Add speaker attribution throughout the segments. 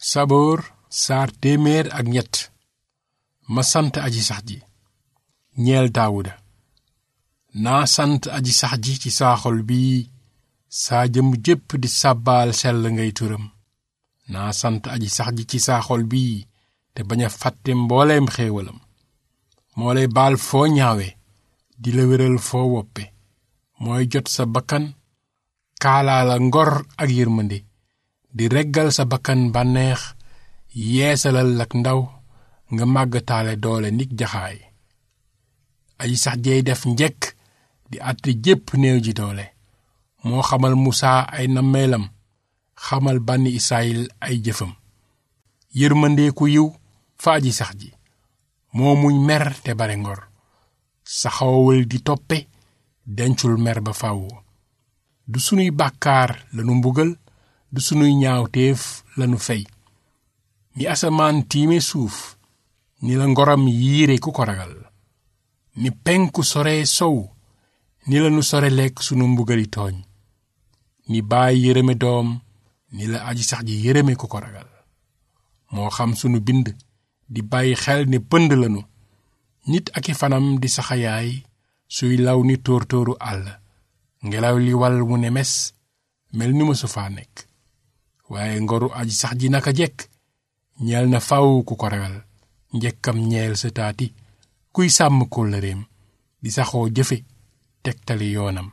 Speaker 1: saboor saar téeméer ak ñett ma sant aji sax ji ñeel daawuda naa sant aji sax ji ci saa xol bii saa jëm jépp di sàbbaal sell ngay turam naa sant aji sax ji ci saa xol bii te bañ a fàtte mbooleem xéewalam moo lay baal foo ñaawe di la wéral foo woppe mooy jot sa bakkan kaalaa la ngor ak yërmande di reggal sa bakkan bànneex yeesalal ak ndaw nga màggataale doole nik jaxaay aji sax jeey def njekk di àtte jépp néew ji doole moo xamal musaa ay nammeelam xamal bànni israyil ay jëfam yërmande ku yiw fa aji sax ji moo muñ mer te bare ngor saxawul di toppe dencul mer ba faw du sunuy bàkkaar lanu mbugal du sunuy ñaawteef lanu fey ni asamaan tiime suuf ni la ngoram yiire ku ko ragal ni penku sore sow ni lanu sore lekk sunu mbugali tooñ ni baay yërëme doom ni la aji sax ji yërëme ku ko ragal moo xam sunu bind di bàyyi xel ne pënd lanu nit ak i fanam di saxayaay suy law ni tóor tóoru àll ngelaw li wal mu ne mes mel ni mësu faa nekk waaye ngoru aji sax ji naka jekk ñeel na faw ku ko ragal njekkam ñeel sa taati kuy sàmm kóllëreem di saxoo jëfe tegtali yoonam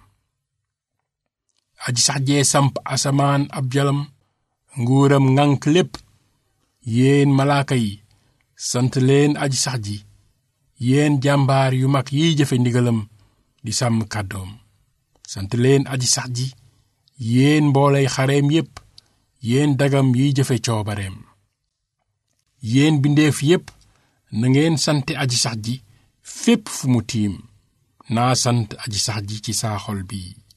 Speaker 1: aji sax jee samp asamaan ab jalam nguuram ŋànk lépp yéen malaaka yi sant leen aji sax ji yéen jàmbaar yu mag yiy jëfe ndigalam di sàmm kàddoom sant leen aji sax ji yéen mboolay xareem yépp yéen dagam yiy jëfe coobareem yéen bindeef yépp na ngeen sante aji sax ji fépp fu mu tiim naa sant aji sax ji ci saa xol bii